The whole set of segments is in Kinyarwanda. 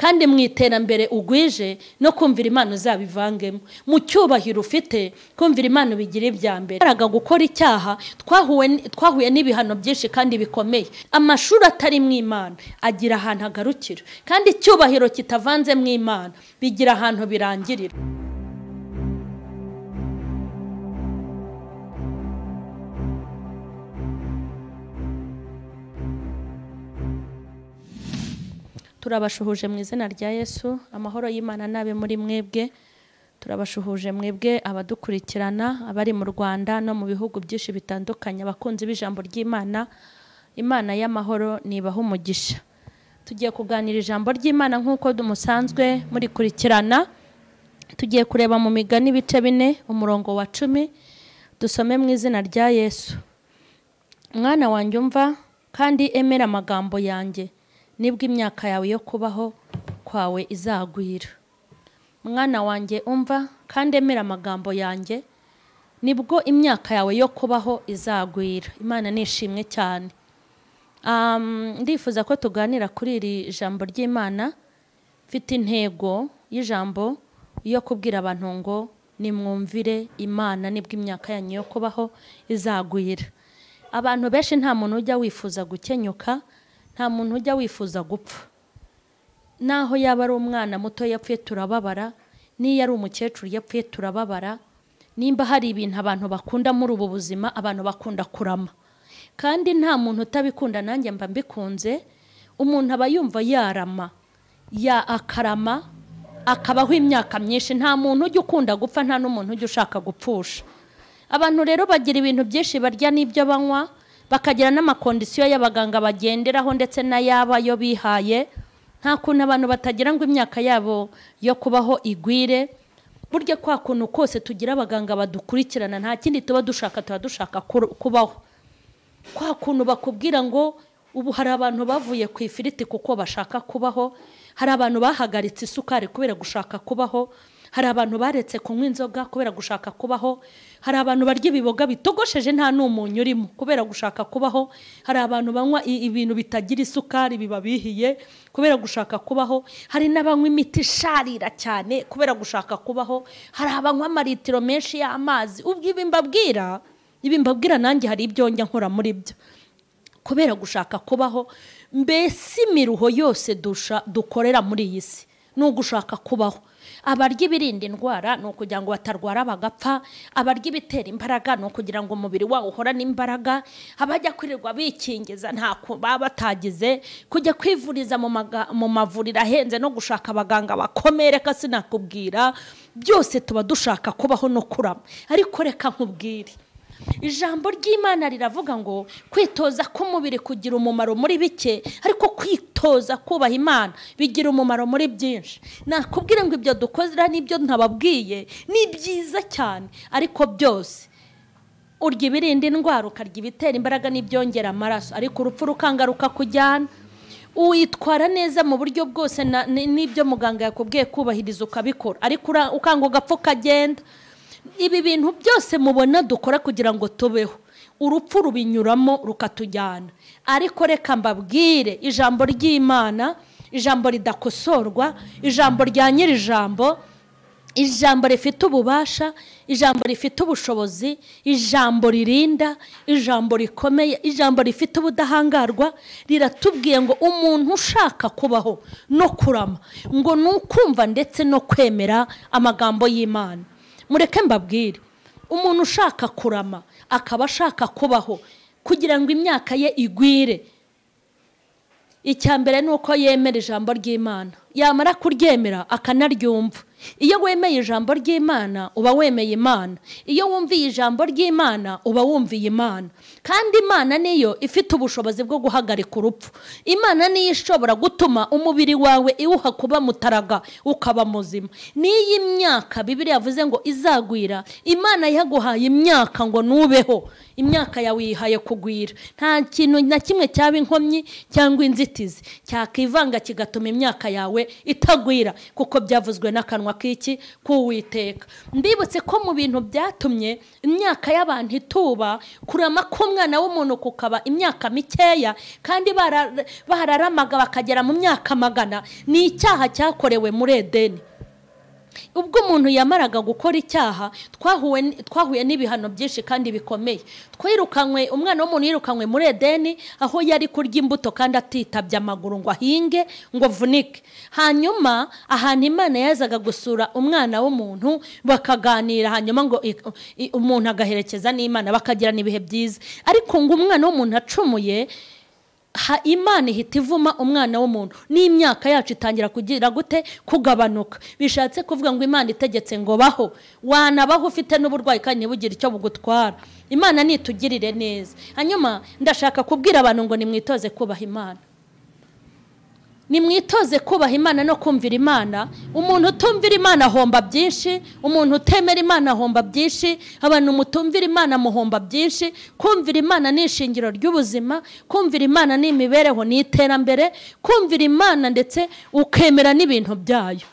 kandi mu iterambere ugwije no kumvira imana uzabivangemo mu cyubahiro ufite kumvira imana bigira ibya mbere imbaraga gukora icyaha twahuye n'ibihano byinshi kandi bikomeye amashuri atari mu imana agira ahantu agarukira kandi icyubahiro kitavanze mu imana bigira ahantu birangirira turabashuhuje mu izina rya yesu amahoro y'imana n'abe muri mwebwe turabashuhuje mwebwe abadukurikirana abari mu rwanda no mu bihugu byinshi bitandukanye abakunzi b'ijambo ry'imana imana y'amahoro nibaha umugisha tugiye kuganira ijambo ry'imana nk'uko musanzwe murikurikirana tugiye kureba mu migani ibice bine umurongo wa cumi dusome mu izina rya yesu mwana wanjye umva kandi emera amagambo yanjye nibwo imyaka yawe yo kubaho kwawe izagwira mwana wanjye umva kandi emera amagambo yanjye nibwo imyaka yawe yo kubaho izagwira imana nishimwe cyane ndifuza ko tuganira kuri iri jambo ry'imana mfite intego y'ijambo yo kubwira abantu ngo nimwumvire imana nibwo imyaka yanyu yo kubaho izagwira abantu benshi nta muntu ujya wifuza gukenyuka nta muntu ujya wifuza gupfa naho yaba ari umwana muto yapfuye turababara n'iyo ari umukecuru yapfuye turababara nimba hari ibintu abantu bakunda muri ubu buzima abantu bakunda kurama kandi nta muntu utabikunda nanjye mba mbikunze umuntu aba yumva yarama ya akarama akabaho imyaka myinshi nta muntu ujya ukunda gupfa nta n'umuntu ujya ushaka gupfusha abantu rero bagira ibintu byinshi barya n'ibyo banywa bakagira n'amakondisiyo y'abaganga bagenderaho ndetse n'ayaba yo bihaye nta kuntu abantu batagira ngo imyaka yabo yo kubaho igwire burya kwa kuntu kose tugira abaganga badukurikirana nta kindi tuba dushaka tuba dushaka kubaho kwa kuntu bakubwira ngo ubu hari abantu bavuye ku ifiriti kuko bashaka kubaho hari abantu bahagaritse isukari kubera gushaka kubaho hari abantu baretse kunywa inzoga kubera gushaka kubaho hari abantu barya ibiboga bitogosheje nta n'umunyu urimo kubera gushaka kubaho hari abantu banywa ibintu bitagira isukari biba bihiye kubera gushaka kubaho hari n'abanywa imiti isharira cyane kubera gushaka kubaho hari abanywa amaritiro menshi y'amazi ubwo ibi mbabwira ibi mbabwira nanjye hari ibyo njya nkora muri byo kubera gushaka kubaho mbese imiruho yose dukorera muri iyi si ni ugushaka kubaho abarya ibirinda indwara ni ukugira ngo batarwara bagapfa abarya ibitera imbaraga ni ukugira ngo umubiri wawo uhorane imbaraga abajya kwirirwa bikingiza ntako baba batagize kujya kwivuriza mu mavuriro ahenze no gushaka abaganga bakomereka sinakubwira byose tuba dushaka kubaho no kurama ariko reka nkubwire ijambo ry'imana riravuga ngo kwitoza k'umubiri kugira umumaro muri bike ariko kwitoza kubaha imana bigira umumaro muri byinshi nakubwira ngo ibyo dukozera n'ibyo ntababwiye ni byiza cyane ariko byose urya ibirinda indwara ukarya ibitera imbaraga n'ibyongera amaraso ariko urupfu rukanga rukakujyana witwara neza mu buryo bwose n'ibyo muganga yakubwiye kubahiriza ukabikora ariko ukanga ugapfa ukagenda ibi bintu byose mubona dukora kugira ngo tubeho urupfu rubinyuramo rukatujyana ariko reka mbabwire ijambo ry'imana ijambo ridakosorwa ijambo rya nyir'ijambo ijambo rifite ububasha ijambo rifite ubushobozi ijambo ririnda ijambo rikomeye ijambo rifite ubudahangarwa riratubwiye ngo umuntu ushaka kubaho no kurama ngo ni ukumva ndetse no kwemera amagambo y'imana mureke mbabwire umuntu ushaka kurama akaba ashaka kubaho kugira ngo imyaka ye igwire icya mbere ni uko yemera ijambo ry'imana yamara kuryemera akanaryumva iyo wemeye ijambo ry'imana uba wemeye imana iyo wumviye ijambo ry'imana uba wumviye imana kandi imana niyo ifite ubushobozi bwo guhagarika urupfu imana niyo ishobora gutuma umubiri wawe iwuha kuba mutaraga ukaba muzima n'iyi myaka bibiri yavuze ngo izagwira imana yaguhaye imyaka ngo nubeho imyaka yawe yihaye kugwira nta kintu na kimwe cyaba inkomyi cyangwa inzitizi cyakivanga kigatuma imyaka yawe itagwira kuko byavuzwe n'akanwa k'iki k'uwiteka mbibutse ko mu bintu byatumye imyaka y'abantu ituba kurama k'umwana w'umuntu kukaba imyaka mikeya kandi bara- bararamaga bakagera mu myaka magana ni icyaha cyakorewe muri edeni ubwo umuntu yamaraga gukora icyaha twahuye n- twahuye n'ibihano byinshi kandi bikomeye twirukanywe umwana w'umuntu yirukanywe muri edeni aho yari kurya imbuto kandi atitabye amaguru ngo ahinge ngo avunike hanyuma ahantu imana yazaga gusura umwana w'umuntu bakaganira hanyuma ngo i- i- umuntu agaherekeza n'imana bakagirana ibihe byiza ariko ngo umwana w'umuntu acumuye ha imana ihita ivuma umwana w'umuntu n'imyaka yacu itangira kugira gute kugabanuka bishatse kuvuga ngo imana itegetse ngo baho wanabaho ufite n'uburwayi kandi ntibugire icyo bugutwara imana nitugirire neza hanyuma ndashaka kubwira abantu ngo nimwitoze kubaha imana nimwitoze kubaha imana no kumvira imana umuntu utumvira imana ahomba byinshi umuntu utemera imana ahomba byinshi abantu mutumvira imana muhomba byinshi kumvira imana ni ishingiro ry'ubuzima kumvira imana ni imibereho ni iterambere kumvira imana ndetse ukemera n'ibintu byayo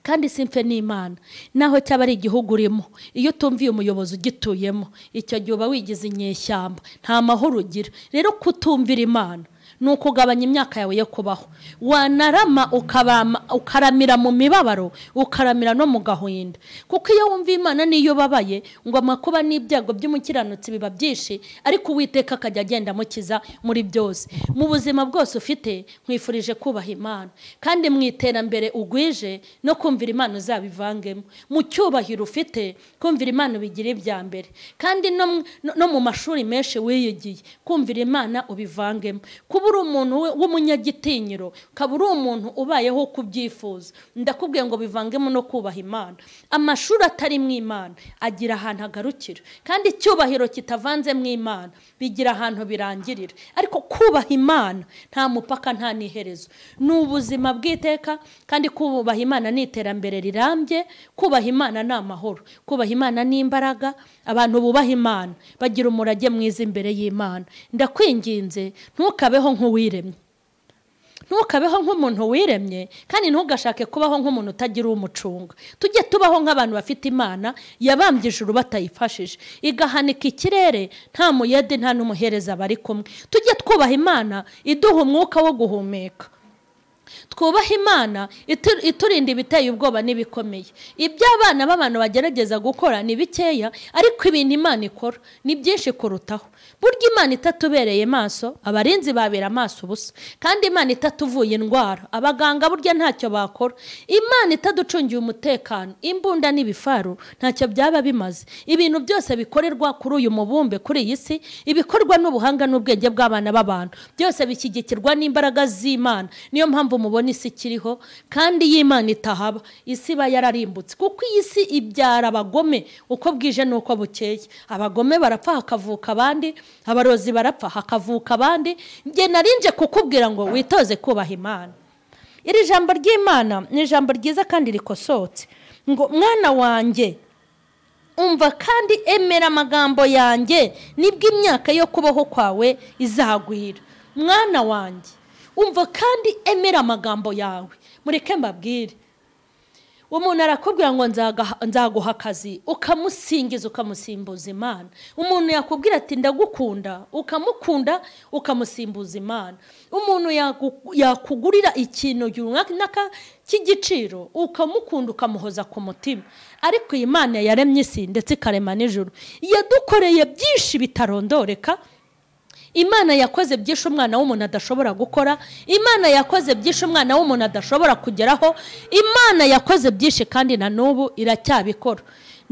kandi simfe ni imana naho cyaba ari igihugu urimo iyo utumviye umuyobozi ugituyemo icyo gihe uba wigize inyeshyamba nta mahoro ugira rero kutumvira imana ni ukugabanya imyaka yawe yo kubaho wanarama ukabama ukaramira mu mibabaro ukaramira no mu gahinda kuko iyo wumva imana niyo ubabaye ngo amakuba n'ibyago by'umukiranutsi biba byinshi ariko uwiteka akajya agenda amukiza muri byose mu buzima bwose ufite nkwifurije kubaha imana kandi mu iterambere ugwije no kumvira imana uzabivangemo mu cyubahiro ufite kumvira imana ubigira ibya mbere kandi no mu- no- no mu mashuri menshi wiyigiye kumvira imana ubivangemo kuba uri umuntu we- w'umunyagitinyiro ukaba uri umuntu ubayeho uko ubyifuza ndakubwiye ngo bivangemo no kubaha imana amashuri atari mu imana agira ahantu agarukira kandi icyubahiro kitavanze mu imana bigira ahantu birangirira ariko kubaha imana nta mupaka nta n'iherezo ni ubuzima bw'iteka kandi kubaha imana ni iterambere rirambye kubaha imana ni amahoro kubaha imana ni imbaraga abantu bubaha imana bagira umurage mwiza imbere y'imana ndakwinginze ntukabeho nk'uwiremye ntukabeho nk'umuntu wiremye kandi ntugashake kubaho nk'umuntu utagira umucunga tujye tubaho nk'abantu bafite imana yabambye ijuru batayifashije igahanika ikirere nta muyede nta n'umuhereza bari kumwe tujye twubaha imana iduha umwuka wo guhumeka twubahe imana itu- iturinda ibiteye ubwoba n'ibikomeye ibyo abana b'abantu bagerageza gukora ni bikeya ariko ibintu imana ikora ni byinshi kurutaho burya imana itatubereye maso abarinzi babera amaso ubusa kandi imana itatuvuye indwara abaganga burya ntacyo bakora imana itaducungiye umutekano imbunda n'ibifaru ntacyo byaba bimaze ibintu byose bikorerwa kuri uyu mubumbe kuri iyi si ibikorwa n'ubuhanga n'ubwenge bw'abana b'abantu byose bishyigikirwa n'imbaraga z'imana niyo mpamvu mubona isi ikiriho kandi y'imana itahaba isi iba yararimbutse kuko iyi si ibyara abagome uko bwije n'uko bukeye abagome barapfa hakavuka abandi abarozi barapfa hakavuka abandi njye narinje kukubwira ngo witoze kubaha imana iri jambo ry'imana ni ijambo ryiza kandi rikosotse ngo mwana wanjye umva kandi emera amagambo yanjye nibwo imyaka yo kubaho kwawe izagwira mwana wanjye umva kandi emera amagambo yawe mureke mbabwire umuntu arakubwira ngo nzaga- nzaguha akazi ukamusingiza ukamusimbuza imana umuntu yakubwira ati ndagukunda ukamukunda ukamusimbuza imana umuntu yaku- yakugurira ikintu runaka cy'igiciro ukamukunda ukamuhoza ku mutima ariko iyi mana yaremye isi ndetse ikarema n'ijoro yadukoreye byinshi bitarondoreka imana yakoze byinshi umwana w'umuntu adashobora gukora imana yakoze byinshi umwana w'umuntu adashobora kugeraho imana yakoze byinshi kandi na n'ubu iracyabikora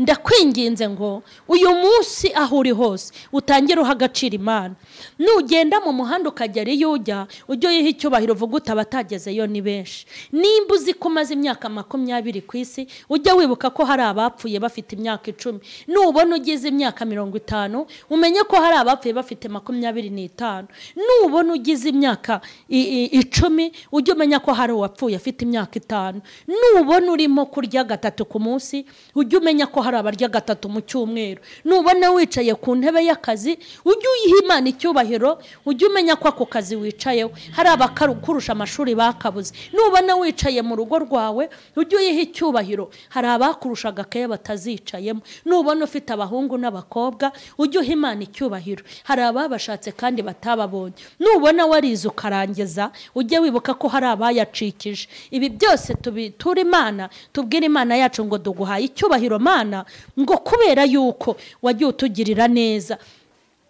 ndakwinginze ngo uyu munsi aho uri hose utangire uha agaciro imana nugenda mu muhanda ukagera iyo ujya ujye uyiha icyubahiro uvuga uti abatagezeyo ni benshi nimba uzi ko umaze imyaka makumyabiri ku isi ujya wibuka ko hari abapfuye bafite imyaka icumi nubona ugize imyaka mirongo itanu umenye ko hari abapfuye bafite makumyabiri n'itanu nubona ugize imyaka i- i- icumi ujye umenya ko hari uwapfuye afite imyaka itanu nubona urimo kurya gatatu ku munsi ujye umenya ko hari hari abarya gatatu mu cyumweru nubona wicaye ku ntebe y'akazi ujye uyiha imana icyubahiro ujye umenya ko ako kazi wicayeho hari abakurusha amashuri bakabuze nubona wicaye mu rugo rwawe ujye uyiha icyubahiro hari abakurusha agakaye batazicayemo nubona ufite abahungu n'abakobwa ujye uha imana icyubahiro hari ababashatse kandi batababonye nubona warize ukarangiza ujye wibuka ko hari abayacikije ibi byose tubitura imana tubwire imana yacu ngo duguhaye icyubahiro mana ngo kubera yuko wagiye utugirira neza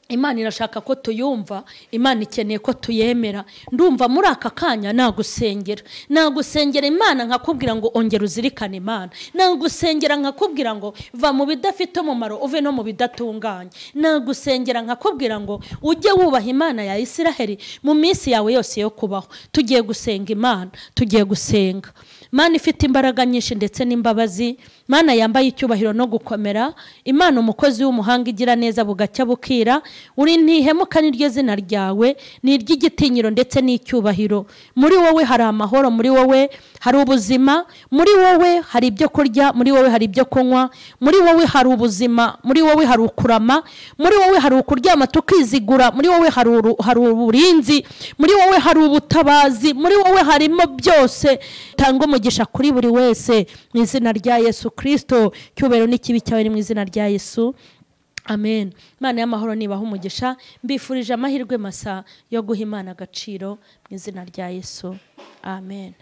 imana irashaka ko tuyumva imana ikeneye ko tuyemera ndumva muri aka kanya nagusengera nagusengera imana nkakubwira ngo ongera uzirikane imana nagusengera nkakubwira ngo va mu bidafite umumaro uve no mu bidatunganye nagusengera nkakubwira ngo ujye wubaha imana ya isiraheli mu minsi yawe yose yo kubaho tugiye gusenga imana tugiye gusenga imana ifite imbaraga nyinshi ndetse n'imbabazi imana yambaye icyubahiro no gukomera imana umukozi w'umuhanga igira neza bugacya bukira uri ntihemuka n'iryo zina ryawe ni iry'igitinyiro ndetse n'icyubahiro muri wowe hari amahoro muri wowe hari ubuzima muri wowe hari ibyo kurya muri wowe hari ibyo kunywa muri wowe hari ubuzima muri wowe hari ukurama muri wowe hari ukuryama tukizigura muri wowe hari uburinzi muri wowe hari ubutabazi muri wowe harimo byose tanga umugisha kuri buri wese mu izina rya yesu kirisito cyubahiro n'ikibi cyawe ni mu izina rya yesu amen imana y'amahoro nibaha umugisha mbifurije amahirwe masa yo guha imana agaciro mu izina rya yesu amen